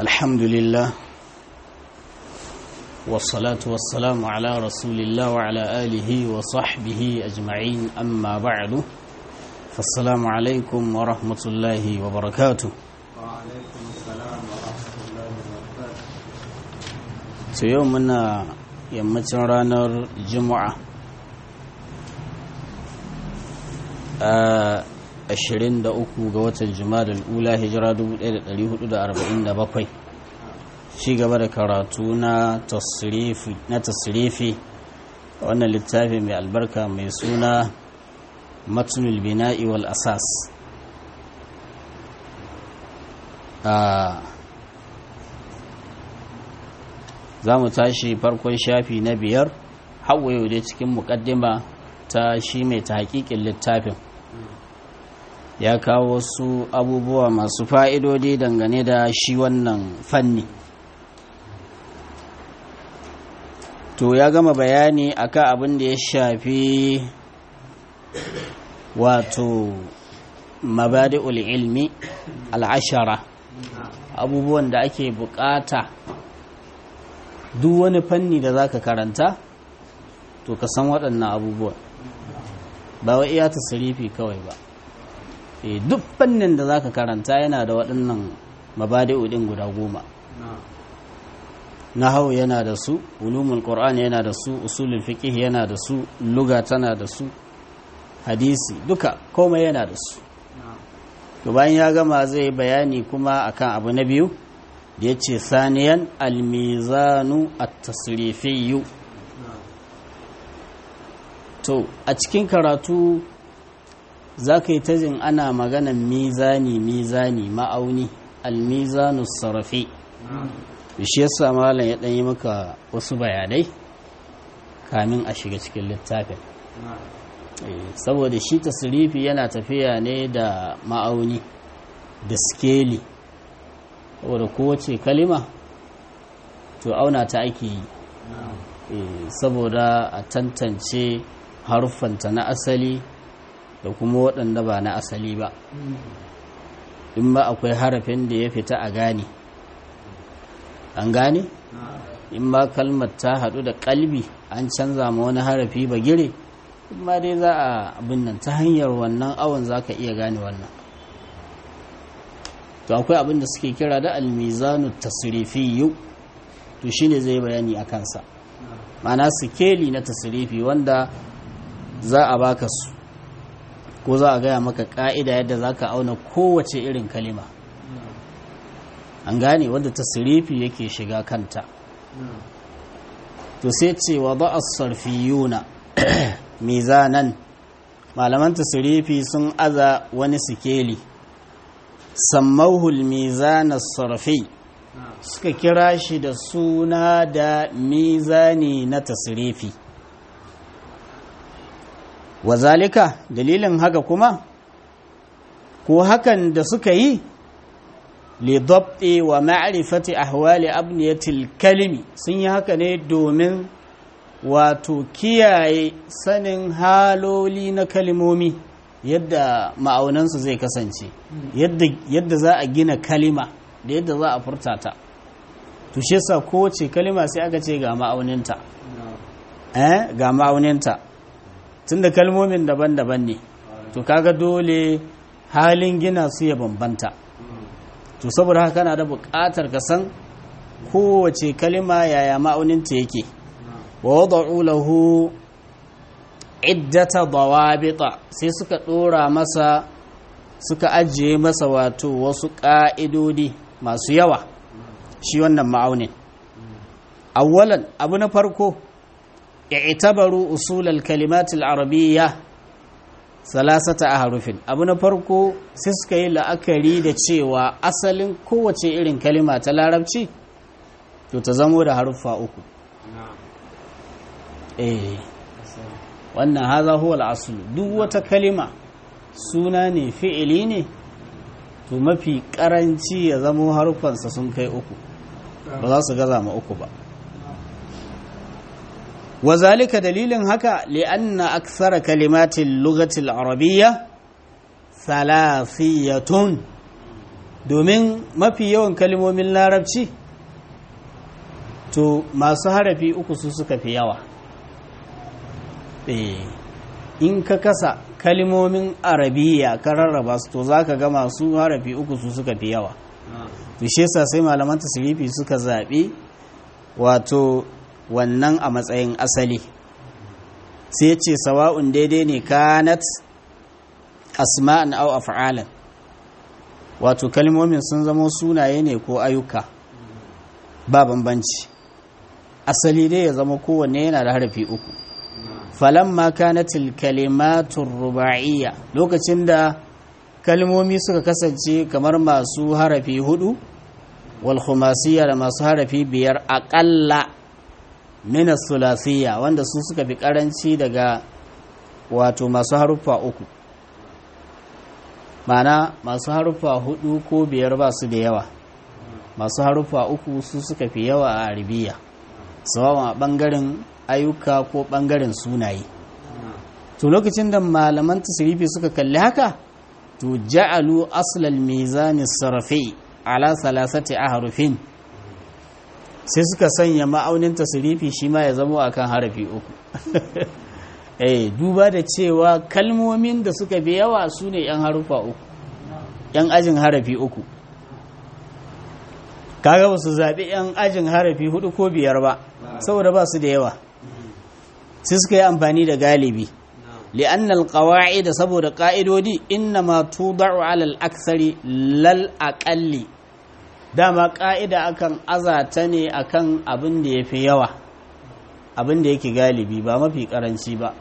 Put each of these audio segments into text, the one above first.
الحمد لله والصلاة والسلام على رسول الله وعلى آله وصحبه أجمعين أما بعد فالسلام عليكم ورحمة الله وبركاته وعليكم السلام ورحمة الله وبركاته سيومنا يمتن رانر جمعة آه 23 ga watan Jumadal Ula hijira 1447 ci gaba da karatu na tasrifi na tasrifi wannan littafi mai albarka mai suna matnul bina'i wal asas za mu tashi farkon shafi na biyar hawa yau dai cikin mukaddima ta shi mai ta hakikin littafin ya kawo wasu abubuwa masu fa'idodi dangane da shi wannan fanni to ya gama bayani akan abin da ya shafi wato mabadi'ul ilmi al'ashara abubuwan da ake bukata duk wani fanni da za ka karanta to ka san waɗannan abubuwan ba wa iya tasirifi kawai ba e duk fannin da zaka karanta yana da waɗannan mabadi'u din guda goma nahawu yana da su ulumul qur'an yana da su usulul fiqh yana da su luga tana da su hadisi duka komai yana da su to bayan ya gama zai bayani kuma akan abu na biyu da yace saniyan almizanu at-tasrifiyyu to a cikin karatu za ka yi ta jin ana maganan mizani mizani ma'auni almizanu sarrafi shi yasa malam ya ɗanyi maka wasu bayanai kamin a shiga cikin littafin saboda shi tasirifi yana tafiya ne da ma'auni da skeli saboda kowace kalima to auna ta ake yi saboda a tantance haruffanta na asali da kuma waɗanda ba na asali ba in ba akwai harafin da ya fita a gane an gane in ba kalmar ta haɗu da ƙalbi an canza ma wani harafi ba gire in ma dai za a abin nan ta hanyar wannan awon za ka iya gane wannan to akwai abin da suke kira da almizanu tasirifiyu to shine zai bayani a kansa mana sikeli na tasirifi wanda za a baka su ko za a gaya maka ka'ida yadda za ka auna kowace irin kalima an gane wadda tasirifi yake shiga kanta to sai ce wa ba a sarfiyuna mizanan malaman tasirifi sun aza wani sikeli sammauhul mizanar sarfi suka kira shi da suna da mizani na tasirifi wazalika dalilin haka kuma ko hakan da suka yi lidabti wa ma'rifati ahwali abniyatil kalimi sun yi haka ne domin wato kiyaye sanin haloli na kalimomi yadda ma'aunansu zai kasance yadda za a gina kalima da yadda za a furta ta to shi yasa kowace kalima sai aka ce ga ma'auninta eh ga ma'auninta tunda kalmomin daban-daban ne to kaga dole halin gina su ya bambanta to saboda haka kana da buƙatar ka san kowace kalima yaya ma'auninta yake wa wada'u lahu iddata dawabita sai suka dora masa suka ajiye masa wato wasu ƙa'idodi masu yawa shi wannan ma'aunin awwalan abu na farko i'tabaru usul al-kalimat al-arabiyya salasata ahrufin abu na farko sai suka yi la'akari da cewa asalin kowace irin kalima ta larabci to ta zamo da haruffa uku eh wannan haza huwa al-asl duk wata kalima suna ne fi'ili ne to mafi karanci ya zamo haruffansa sun kai uku ba za su gaza ma uku ba وذلك دليل هكا لأن أكثر كلمات اللغة العربية ثلاثية domin mafi yawan kalmomin larabci to masu harafi uku su suka fi yawa in ka kasa kalmomin arabiya ka rarraba su to za ka ga masu harafi uku su suka fi yawa to shi yasa sai malaman tasirifi suka zaɓi wato wannan a matsayin asali sai ce sawa'un daidai ne kanat asma'an au af'alan wato kalmomin sun zama sunaye ne ko ayyuka ba bambanci asali dai ya zama kowanne yana da harafi uku falamma kanatil kalimatur ruba'iyya lokacin da kalmomi suka kasance kamar masu harafi hudu wal khumasiyya da masu harafi biyar aƙalla min thulasiyya wanda su suka fi karanci daga wato masu haruffa uku mana masu haruffa hudu ko biyar ba su da yawa masu haruffa uku su suka fi yawa a arabiya sawawan a bangaren ayyuka ko bangaren sunaye to lokacin da malaman tasirifi suka kalli haka to ja'alu aslal mizani sarfi ala salasati ahrufin sai suka sanya ma'aunin tasirifi shi ma ya zama akan harafi uku eh duba da cewa kalmomin da suka fi yawa su ne 'yan harufa uku 'yan ajin harafi uku kaga ba su zaɓi 'yan ajin harafi hudu ko biyar ba saboda ba su da yawa sai suka yi amfani da galibi li'annal da saboda ƙa'idodi inna ma tudau alal aksari lal aƙalli dama ƙa'ida akan azata ne akan abin da ya fi yawa abin da yake galibi ba mafi ƙaranci ba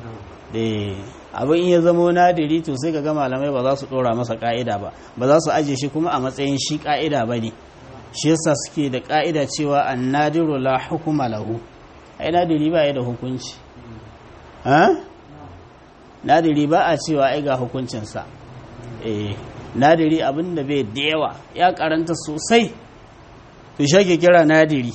abin ya zamo nadiri to sai ga malamai ba za su ɗora masa ƙa'ida ba ba za su aje shi kuma a matsayin shi ƙa'ida ba ne shi yasa suke da ƙa'ida cewa an nadiru la hukuma lahu ai nadiri ba ya da hukunci nadiri ba a cewa ai ga hukuncinsa eh nadiri abin da bai da yawa ya karanta sosai to shi kira nadiri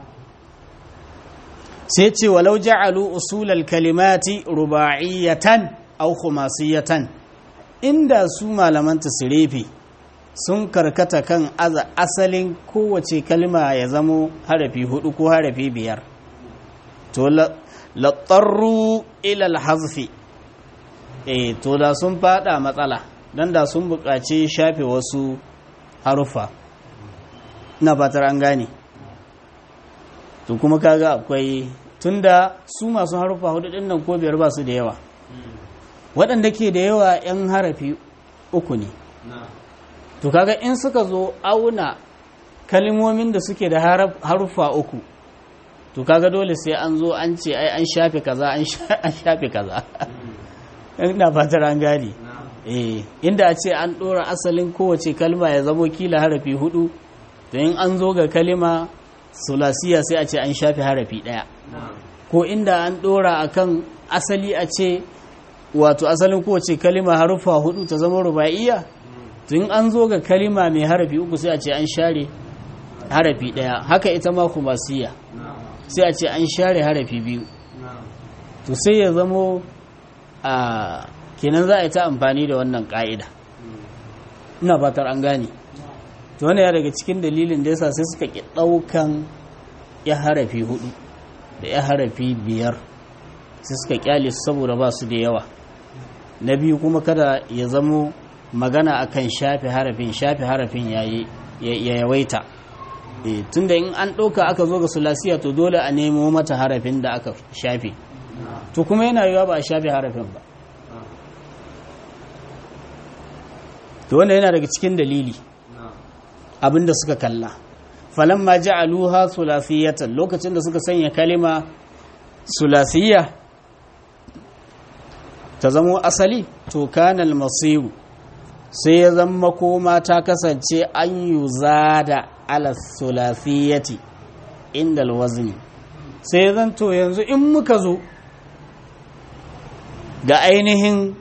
sai ce walau ja'alu usulal kalimati ruba'iyatan aw khumasiyatan inda su malaman tasrifi sun karkata kan asalin kowace kalma ya zamo harafi hudu ko harafi biyar to latsarru ilal hazfi eh to da sun fada matsala dan da sun buƙaci shafe wasu harufa ina fatar an gane to kuma kaga akwai tunda su masu harufa hudu din nan ko biyar ba su da yawa waɗanda ke da yawa 'yan harafi uku ne to kaga in suka zo auna kalimomin da suke da harufa uku to kaga dole sai an zo an ce ai an shafe kaza an shafe kaza ina fatar an gane eh inda a ce an ɗora asalin kowace kalma ya zamo kila harafi hudu to in an zo ga kalima sulasiya sai a ce an shafe harafi ɗaya ko inda an ɗora akan asali a ce wato asalin kowace kalima harufa hudu ta zama ruba'iyya to in an zo ga kalima mai harafi uku sai a ce an share harafi ɗaya haka ita ma kumasiya sai a ce an share harafi biyu to sai ya zamo a kenan za a yi ta amfani da wannan ƙa'ida ina fatar an gane to wani ya daga cikin dalilin da yasa sai suka ƙi ɗaukan ya harafi hudu da ya harafi biyar sai suka ƙyale su saboda ba su da yawa na biyu kuma kada ya zamo magana akan shafe harafin shafe harafin ya yawaita tunda in an ɗauka aka zo ga sulasiya to dole a nemo mata harafin da aka shafe to kuma yana yiwa ba a shafe harafin ba to wanda yana daga cikin dalili abinda suka kalla falamma ja'aluha sulasiyatan lokacin da suka sanya kalima sulasiya ta zamo asali to kanal masiru sai ya zama koma ta kasance an yi zada ala sulasiyati inda alwazni sai zan to yanzu in muka zo ga ainihin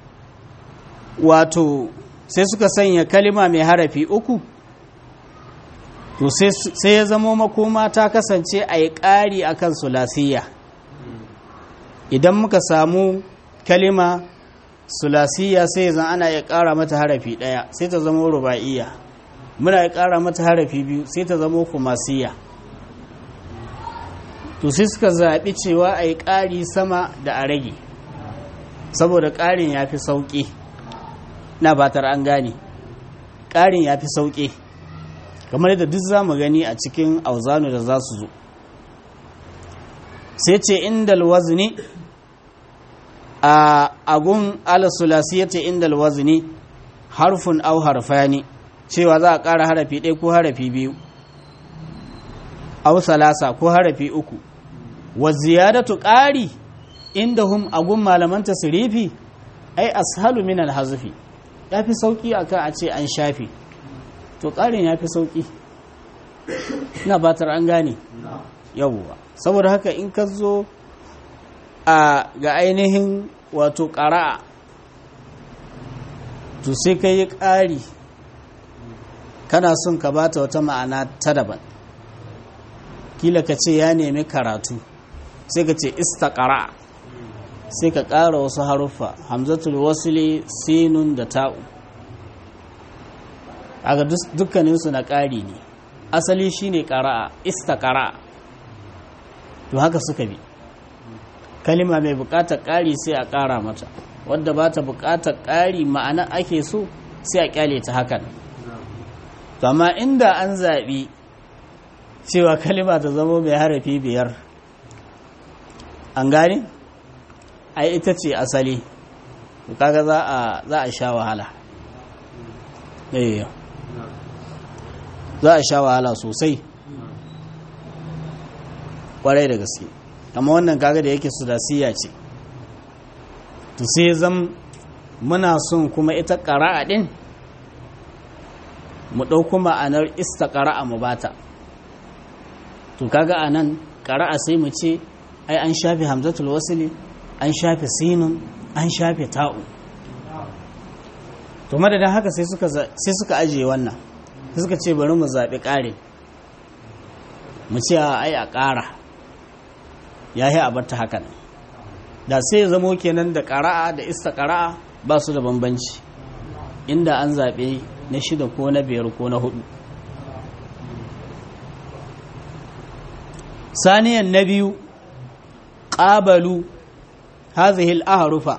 wato sai suka sanya kalima mai harafi uku to sai ya zama makoma ta kasance a yi ƙari a kan sulasiya idan muka samu kalima sulasiya sai zan ana ya ƙara mata harafi ɗaya sai ta zama ruba'iyya muna ƙara mata harafi biyu sai ta zama kumasiya to sai suka zaɓi cewa a yi ƙari sama da a rage saboda ƙarin ya fi sauƙi na batar an gane ƙarin ya fi sauƙi kamar yadda duk za mu gani a cikin auzanu da za su zo sai ce inda alwazni a agun alasulasiyata inda alwazni harfun au harfani cewa za a ƙara harafi ɗaya ko harafi biyu au salasa ko harafi uku wa ziyadatu ƙari inda hum agun malaman tasirifi ai ashalu min alhazfi ya fi sauƙi akan a ce an shafe to ƙarin ya fi sauƙi ina batar an gane yawwa saboda haka in ka zo a ga ainihin wato ƙara'a to sai ka yi ƙari kana son ka bata wata ma'ana ta daban kila ka ce ya nemi karatu sai ka ce istaƙara sai ka ƙara wasu haruffa hamzatul wasili sinun da ta'u aga dukkaninsu na ƙari ne asali shine ƙara'a istaƙara to haka suka bi kalima mai buƙatar ƙari sai a ƙara mata wadda ba ta buƙatar ƙari ma'ana ake so sai a ƙyale ta hakan to amma inda an zaɓi cewa kalima ta zama mai harafi biyar an gane ai ita ce asali to kaga za a za a sha wahala eh za a sha wahala sosai kwarai da gaske amma wannan kaga da yake sudasiya ce to sai zam muna son kuma ita ƙara'a ɗin mu ɗauko ma'anar ista ƙara'a mu bata to kaga a nan ƙara'a sai mu ce ai an shafe hamzatul wasili an shafe sinun an shafe ta'u to madadin haka sai suka ajiye wannan sai suka ce bari mu zaɓi ƙare mu ce ai a ƙara ya yi abarta hakan da sai zamo kenan da ƙara'a da ista ƙara'a ba su da bambanci inda an zaɓe na shida ko na biyar ko na hudu saniyan na biyu ƙabalu hazihil aharufa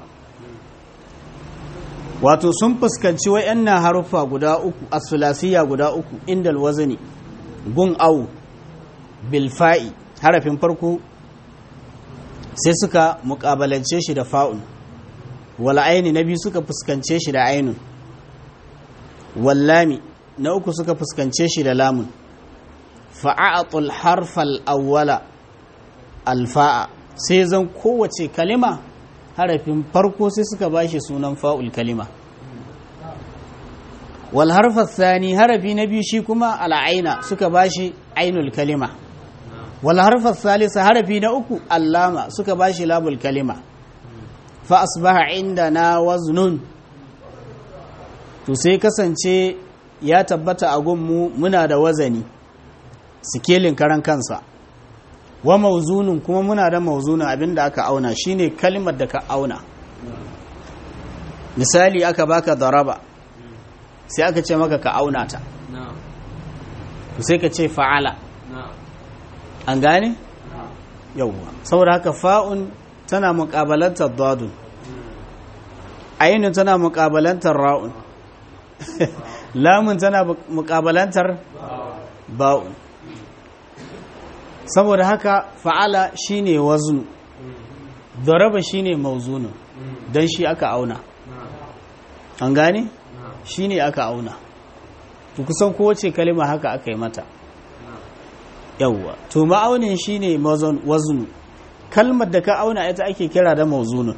wato sun fuskanci wa'yannan harufa guda uku a sulasiya guda uku inda alwazani gun au bilfa'i harafin farko sai suka mukabalance shi da fa'un wal aini na biyu suka fuskance shi da ainun wallami na uku suka fuskance shi da lamun fa'a'atul harfal awwala alfa'a sai zan kowace kalima harafin farko sai suka bashi sunan fa'ul kalima wal harfar thani harafi na biyu shi kuma al'aina suka bashi ainul kalima wal harfar salisa harafi na uku allama suka bashi labul kalima fa asbaha inda na waznun to sai kasance ya tabbata a gunmu muna da wazani sikelin karan kansa wa mauzunin kuma muna da mauzunin abinda aka auna shine kalimar da ka auna misali aka baka daraba sai aka ce maka ka auna ta sai ka ce fa'ala an gane yauwa saboda haka fa'un tana muƙabalantar dadun ainihin tana muƙabalantar ra'un lamun tana muƙabalantar ba'un saboda haka fa'ala shine waznu daraba shine mauzunu don shi aka auna an gane shine aka auna to kusan kowace kalima haka aka yi mata yawwa to ma'aunin shine waznu kalmar da ka auna ita ake kira da mauzunun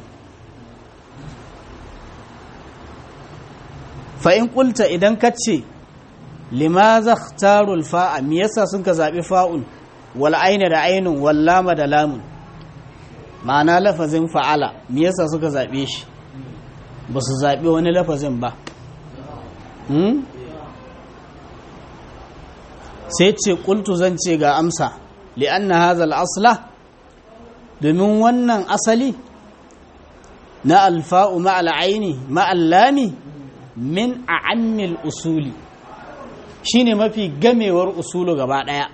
fa in kulta idan ka ce limaza tarul fa'a me yasa sun ka zaɓi fa'un wal aina da ainun wal lama da lamun ma'ana lafazin fa'ala me yasa suka zaɓe shi ba su zaɓi wani lafazin ba sai ce ƙultu zan ce ga amsa li'anna hazal asla domin wannan asali na alfa'u ma'al aini ma'al lami min a'ammil usuli shine mafi gamewar usulu gaba daya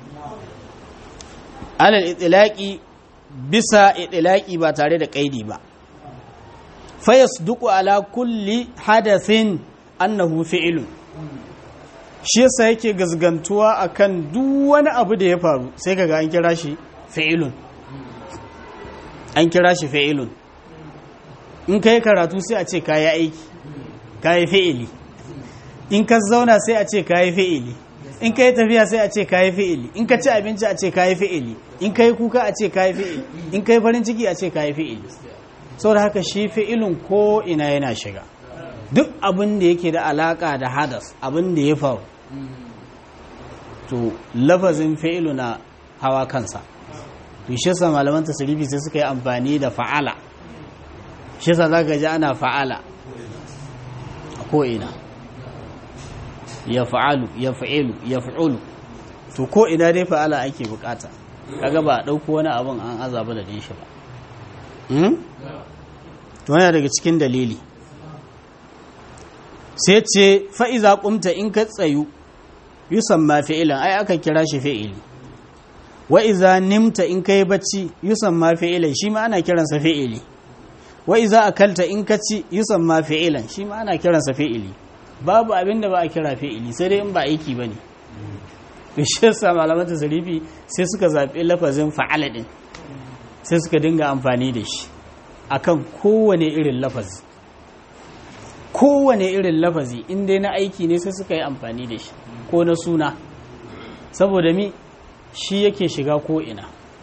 alal itilaki bisa itilaki ba tare da kaidi ba fayasduqu ala kulli hadathin annahu fi'lun shi yasa yake gazgantuwa akan duk wani abu da ya faru sai kaga an kira shi fi'lun an kira shi fi'lun in kai karatu sai a ce kayi aiki kayi fi'ili in ka zauna sai a ce kayi fi'ili in ka yi tafiya sai a ce kayi fi'ili in ka ci abinci a ce kayi fi'ili in ka yi kuka a ce kayi fi'ili in ka yi farin ciki a ce kayi fi'ili saboda haka shi fi'ilin ko ina yana shiga duk abin da yake da alaka da hadas abin da ya faru to lafazin fi'ilu na hawa kansa to shi yasa malaman tasirifi sai suka yi amfani da fa'ala shi yasa zaka ji ana fa'ala a ko ina ya fa'alu ya fa'ilu ya fa'ulu to ko ina dai fa'ala ake bukata kaga ba a ɗauko wani abin an azaba da shi ba to yana daga cikin dalili sai ce fa'iza ƙumta in ka tsayu yusan ma fi'ilan ai aka kira shi fi'ili wa'iza nimta in ka yi bacci yusan ma fi'ilan shi ma ana kiransa fi'ili wa'iza akalta in ka ci yusan ma fi'ilan shi ma ana kiransa fi'ili babu abin da ba a kira fi'ili sai dai in ba aiki ba ne shi yasa malamata zarifi sai suka zaɓi lafazin fa'ala ɗin sai suka dinga amfani da shi akan kowane irin lafazi kowane irin lafazi in dai na aiki ne sai suka yi amfani da shi ko na suna saboda mi shi yake shiga ko ina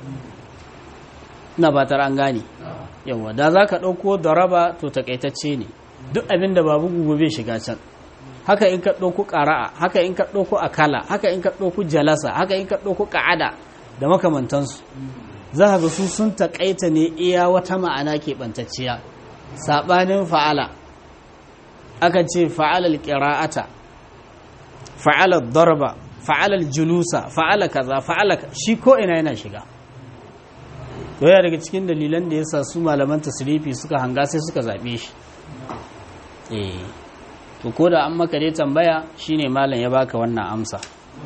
na batar an gane yawa da za ka ɗauko daraba to takaitacce ne duk abin da babu gugu bai shiga can haka in ka ɗauko ƙara'a haka in ka ɗauko akala haka in ka ɗauko jalasa haka in ka ɗauko ƙa'ada da makamantansu za ka ga su sun taƙaita ne iya wata ma'ana keɓantacciya saɓanin fa'ala aka ce fa'alal ƙira'ata fa'alal darba fa'alal julusa fa'ala kaza fa'ala shi ko ina yana shiga doya daga cikin dalilan da yasa su malaman tasrifi suka hanga sai suka zaɓe shi eh to ko da an maka dai tambaya shine malam ya baka wannan amsa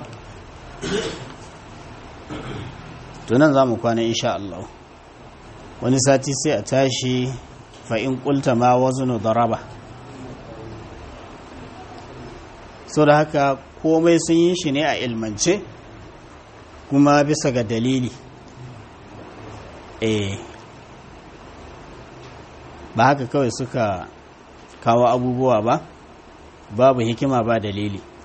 to nan za mu kwana insha Allah wani sati sai a tashi fa in qulta ma waznu daraba so da haka komai sun yi shi ne a ilmance kuma bisa ga dalili eh ba haka kawai suka kawo abubuwa ba babu hikima ba dalili